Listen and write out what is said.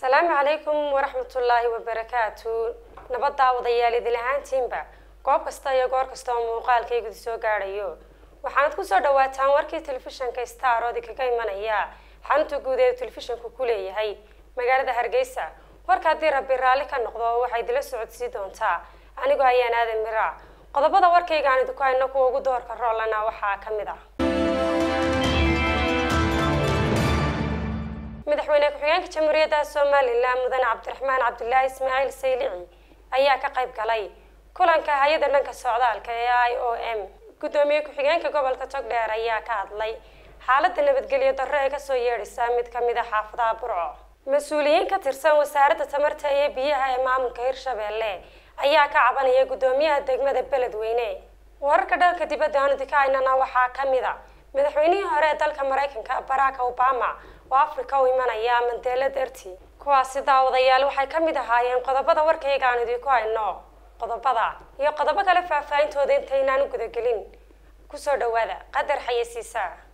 asalaamu calaykum waraxmatullaahi wabarakaatu nabad daawadayaal idil ahaantiinba goob kasta iyo goor kasta oo muuqaalkaygu soo gaadhayo waxaanad kusoo dhawaataan warkii telefishanka star oodi kaga imanaya xarunta guud ee telefishanku ku leeyahay magaalada hargeysa warka haddii rabbi raalli ka noqdo waxay idila socodsii doontaa anigoo ayaan aadan mira qodobada warkayga aan idinku hayno kuwa ugu doorka roolana waxaa ka mid ah madaxweyne ku-xigeenka jamhuuriyadda somalilan mudane cabdiraxmaan cabdilaahi ismaaciil saylici ayaa ka qayb galay kulanka hay-adda dhanka socdaalka ee i o m guddoomiye ku-xigeenka gobolka togdheer ayaa ka hadlay xaaladda nabadgelyo darro ee kasoo yeedhisa mid kamid a xaafadaha burco mas-uuliyiin ka tirsan wasaaradda tamarta iyo biyaha ee maamulka hirshabeelle ayaa ka cabanaya guddoomiyaha degmada beledweyne wararka dhalka dibadda aanu dikahaynana waxaa ka mid a madaxweynihii hore ee dalka maraykanka barack obama oo africa u imanaya mandela derti kuwaasi daawadayaal waxay ka mid ahaayeen qodobada warkayga aan idinku hayno qodobada iyo qodobo kale faahfaahintooda intaynaan u gudagelin kusoo dhawaada qadar xayasiisa